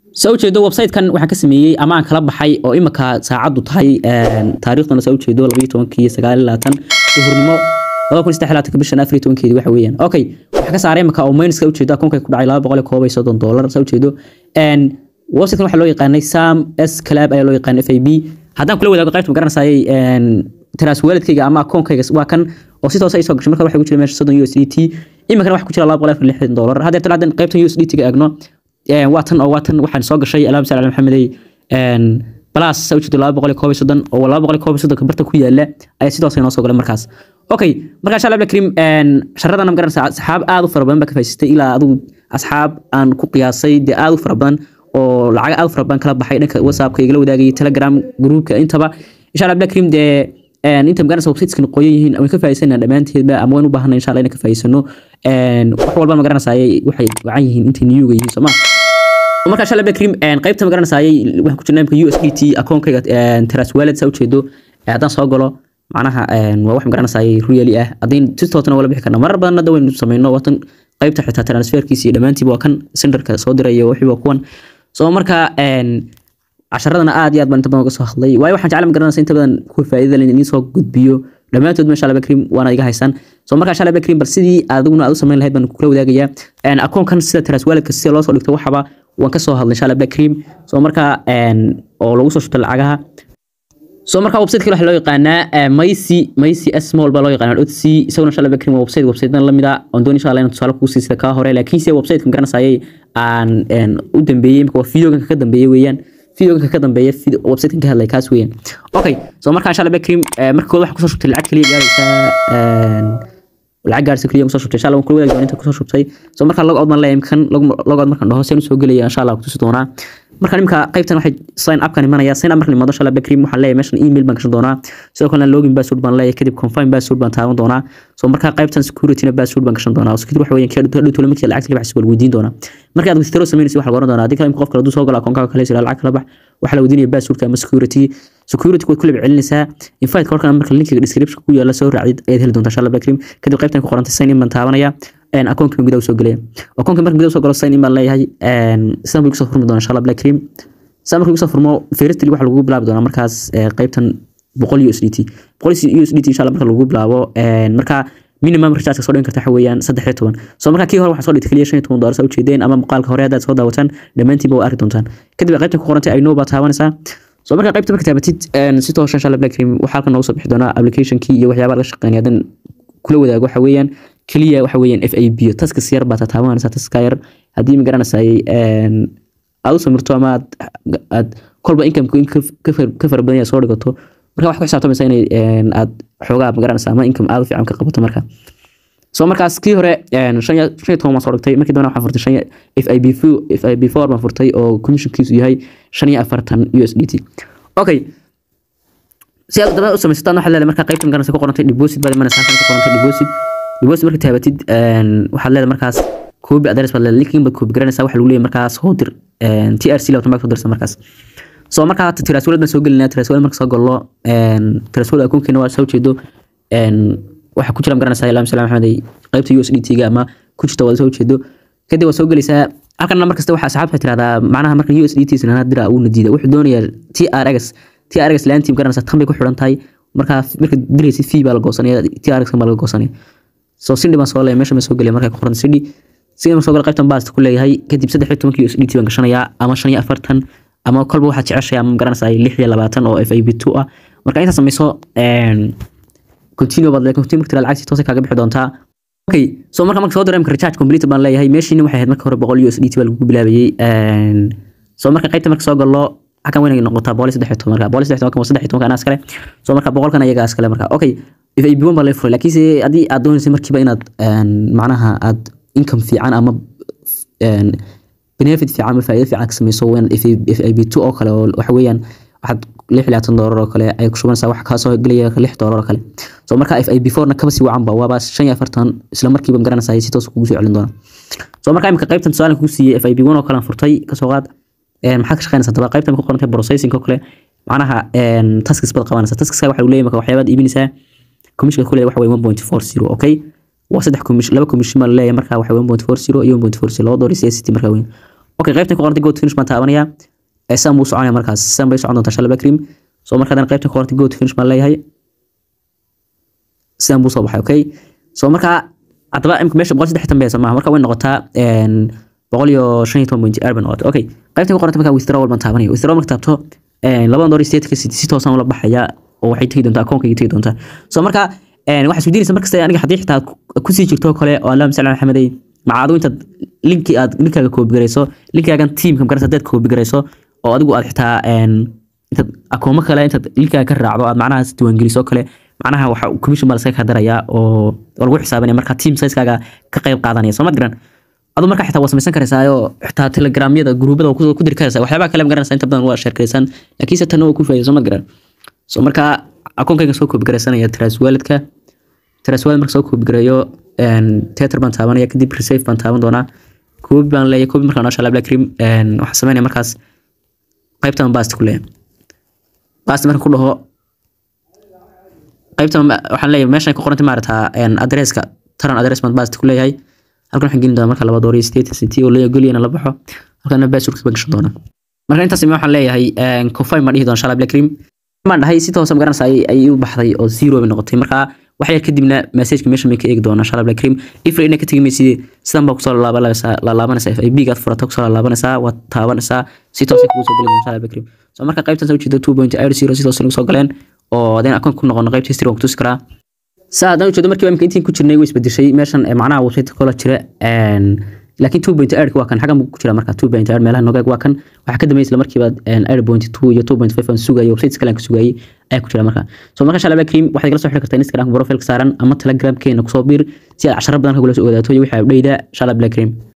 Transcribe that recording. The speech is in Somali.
saa ujeedo website-kan waxaan ka sameeyey ama aan kala baxay oo imika saacaddu tahay taariikhdana saa ujeedo labaiyo tobankii sagaal iyo labaatan duhurnimo laba kun saddex iyo labaatanka bishan afar iyo tobankeedi waxa weeyaan okay waxaa ka saaray imika oo minuska ujeedo akoonka ku dhacay laba boqol iyo koob iyo soddon dollar saa ujeedo website-kan waxaa loo yaqaanay sam s club ayaa loo yaqaanay f a b haddaan kula wadaago qaybta magaranaysaayay taraas waalidkayga ama akoonkayga waa kan oo si toosa ay soo gashay marka waxa ku jira meesha soddon u s d t iminkana waxa ku jira laba boqol afar lixdan dollar haddee tan haddan qaybtan u s d t ga eegno waa tan oo waa tan waxaan soo gashay alaam sal maxamedey balaas saa ujeedo laba boqol iyo koob iyo soddon oo laba boqol iyo koob iyo soddonka barta ku yaala ayaa si toosa inoo soo galay markaas okay marka insha allah karim sharadana magaranaysa asxaab aad u fara badan baa ka faa'iidaystay ilaa adigu asxaab aan ku qiyaasay dee aad u fara badan oo lacag aad u fara badan kala baxay dhanka whatsappka igala wadaagayay telegram groupka intaba insha allah blackrim dee inta magaranaysa websiteskan qoyan yihiin waan ka faa'iidaysanaa dhammaanteedba ama waan u baahanay insha allah inaan ka faa'iidaysano wax walba magaranaysaayay waxay wacan yihiin intay niyuga yihiin soo ma marka insha allah blackrim qaybta magaranaysaayay waxaan ku jirnaa imika u s d t akoonkayga teras wallet saa ujeedo haddaan soo galo macnaha waa wax magaranaysaayay really ah haddayn si toosna wala bixi karna marar badan hadda waynu samayno watan qaybta xitaa transferkiisa iyo dhammaantiiba waa kan senderka soo diraya wixii waa kuwan soo marka casharadana aad iyo aad baan inta badan uga soo hadlay waayo waxaan jecla magaranaysa inta badan kuwa faa'iidada leh idiin soo gudbiyo dhammaantood masha allah bakrim waana iga haysaan soo marka insha allah bakrim bal sidii adiguna aad u samayn lahayd baan kula wadaagayaa akoonkan sida teras waalidka sida loo soo dhigto waxaba waan ka soo hadlay insha allah bakrim soo marka oo lagu soo shubto lacagaha soo marka website kale waxa loo yaqaanaa maysi maysi small baa loo yaqaanaa otc isaguna insha allah bakrim waa website websitedan lamid ah oon doon insha allah inaan tusaale kuu sii sida kaa hore laakiinse website ka magaranaysaayay aan u dambeeyey imika waa videogan ka dambeeyey weeyaan videoganka ka dambeeya websitekan ka hadlay kaas weeyaan okay soo marka insha allah bakrim marka kood waxa kusoo shubtay lacag kaliya gaaraysaa lacag gaaraysa kaliya kusoo shubtay insha allah waan kula wadaagi doonaa inta kusoo shubtay soo marka log out baan leeyahay kan log out markaan dhaho seen usoo gelaya insha allah kutusi doonaa marka imika qaybtan waxay sign upkan imanaya sign up markan imaado insha allah bakrim waxaan leeyahay meeshan email baan gashan doonaa sidoo kalena login password baan leeyahay kadib confirm password baan taaban doonaa soo marka qaybtan securityna password baan gashan doonaa security waxa weeyaan kadib hadhow tolo markii lacagta labax wal weydiin doonaa marka aad withdraw samaynaysa waxa la oran doonaa haddii kale qof kale hadduu soo galo akoonkaaga kale sida lacag kala bax waxa la weydiinaya passwordka ama security security waad kula celinaysaa invite korkan marka linkiga description ku yaala soo raacid ayaad heli doontaa insha allah bakrim kadib qaybtan ku qorantay sign in baan taabanaya akoonka gudaha soo gelaya akoonka marka gudaha soo galo sign in baan leeyahay sidan buu kusoo furmi doonaa insha allah bakrim saa markuu kusoo furmo firstly waxa lagu bilaabi doonaa markaas qaybtan boqol u s d t boqol u s d t insha allah marka lagu bilaabo marka minimum recharge soo dhigan karta waxa weeyaan saddex iyo toban soo marka kii hore waxaa soo dhigtay kaliya shan iyo toban doolar saa ujeedeen ama muuqaalka hore haddaad soo daawataan dhammaantiinba waa arki doontaan kadib qaybtan ku qorantay i know baa taabanaysaa soo marka qaybta marka taabatid si toos insha allah black cream waxaa halkan noogu soo bixi doonaa applicationkii iyo waxyaabaha laga shaqeynaya haddan kula wadaago waxa weeyaan kaliya waxa weeyaan f a b taskas yar baa taabanaysaa taska yar haddii ma garanaysay aad u samirto ama aad aad kolba income ka fara badan soo dhigato marka wax ku xisaabtamaysa inay aad xoogaa magaranaysa ama income aad u fiican ka qabato marka soo markaas kii hore shan iyo toban baan soo dhigtay markii dambena waxaan furtay shan f i b f i b four baan furtay oo commissionkiisu yahay shan iyo afartan u s d t okay si aad daba u samaysataan waxaad leedahay markaa qaybta magaranaysa ku qorantay deposit baad imanaysaa halkan ku qorantay deposit deposit marka taabatid waxaad leedahay markaas koobi adres baad leedahay linkin baad koobi garanaysaa waxa lagu leeyahay markaas soo dir t r c labatan baa soo dirsa markaas soo markaa tiraswalad baan soo gelinaa tiraswalad marka soo gallo tiraswalad akoonkeena waa soo jeedo waxa ku jira magaranaysaa ilaam salaam maxamed qaybta u s d t ga ama ku jirta wada soo jeedo kadib waa soo gelaysaa halkan mar kasta waxa asxaabta tirahdaa macnaha marka u s d t sanana dira uu nadiida wuxuu doonayaa t r x t r x laantii magaranaysaa tan bay ku xidhan tahay markaa marka diraysid fee baa la goosanaya t r x baa laga goosanaya soo sindhi baan soo leeyahay meesha baan soo gelaya markaa ku qoran sindhi sidii soo gal qaybtan baasta ku leeyahay kadib saddex iyo tobankii USDT baan gashanayaa ama shan iyo afartan ama kolba waxaad jeceshahay ama garanaysaa lix iyo labaatan oo FIB two ah marka intaad samayso continue baad leeyahay continue marka lacagti toos kaaga bixi doontaa okay so marka marka soo diray marka recharge complete baan leeyahay meeshiina waxay ahayd marka hore boqol USDT baa lagu bilaabayay so marka qaybta marka soo gallo halkan weyn noqotaa boqol saddex iyo toban marka boqol saddex iyo toban saddex iyo toban anaas kale so marka boqolkan ayaga as kale marka okay FIB one baa la furay laakiinse haddii aad doonaysa markiiba inaad macnaha aad income fiican ama benefit fiican ama faa'iido fiican ka samayso waan FIB two oo kale oo waxa weeyaan waxaad lix iyo labaatan doolar oo kale ay ku shubanaysaa wax kaa soo gelaya lix doolar oo kale so marka FIB four na kaba sii wacan ba waaba shan iyo afartan isla markiiba garanaysaa si toos kugu soo celin doona so marka imika qaybtan tusaale kugu siiyey FIB one oo kale aan furtay kasoo qaad maxaa ka shaqeynaysaa daba qaybtan ku qorantay processing oo kale macnaha taskis baad qabanaysaa taskiska waxa uu leeyahay marka waxyaabaad iibinaysaa commissionka kule waxa weeye one point four zero okay waa saddex commission laba commission baa leeyahay marka waxa 1.40 iyo 1.40 laba door iyo city marka weyn okay qaybtan ku qorantay go to finish baan taabanaya ee saan buu soconaya markaas saan bay socon doontaa shalaba cream so marka haddana qaybtan ku qorantay go to finish baan leeyahay sidaan buu soo baxay okay so marka haddaba imika meesha boqol saddex tan beesa maaha marka way noqotaa boqol iyo shan iyo toban point air bay noqotay okay qaybtan ku qorantay marka withdrawal baan taabanaya withdrawal marka taabto labadan dolar stateska si toosan ula baxaya oo waxay tegi doontaa akoonkayga tegi doontaa so marka waxaa isweydiinaysa markasta aniga haddii xitaa kusii jirto kale oo allah masal maxamedey macaadu intaad linki aad linkaaga koobigarayso linkaagan tiimka magarasa haddaad koobigarayso oo adigu aad xitaa intaad akoomo kale intaad linkaaga ka raacdo aad macnahaas diiwaangeliso kale macnaha waxa commission baa laskaga kadarayaa oo lagu xisaabinaya marka team sizekaaga ka qayb qaadanaya soo ma garan adu marka xitaa waa samaysan karaysaayo xitaa telegramyada gruubada ku diri karaysaa waxyaabaha kale magaranaysa inta badan waa sheer karaysaan laakiinse tanna waa ku faa'iida soo ma garan so marka akoonkayga soo koobigaraysanaya traswaledka traswaled marka soo koobigareeyo teater baan taabanaya kadib receive baan taaban doonaa koobi baan leeyahay koobi markaan noosha labla cream waxaan sameynaya markaas qaybtan bast ku leeyahay bast markaan ku dhaho qaybtan waxaan leeyahay meeshan ku qorantay maarata adresska taran adres baan bast ku leeyahay halkan waxaan gelin doonaa marka laba dooriyo state city oo leeyahay goliyana la baxo halkana passwordka baan gashan doonaa marka intaas waxaan leeyahay confirm baan dhihi doonaa shala black cream maan dhahay si toos magaranaysa ay u baxday oo zero bay noqotay marka wax yar kadibna messageka meesha may ka eegi doonaa shala black cream ifra ina ka tegi maysid sidan baa kusoo laalaabanaysaa f b gaad furata kusoo laalaabanaysaa waad taabanaysaa si toos kugu soo geli doonaa shala black cream so marka qaybtan soo jeeda two point eight zero si toos nagu soo galeen oo hadeen akoon ku noqono qaybta history waan ku tusi karaa saa haddaan ujeedo markii imika intiin ku jirnay way isbedeshay meeshan macnaha website kala jira laakiin two point eight waa kan xagan ku jira marka two point eight meelaha nogaag waa kan waxaa ka dambeysay isla markiiba eight point two iyo two point five aan sugayay websites kale aan ka sugayay ayaa ku jira marka so marka shalaba cream waxaad kala soo xiri kartaa instagram profile saaran ama telegramkeena kusoo biir si aad casharo badan kagula soo ogaadato iyo wixii abdheyda shalaba cream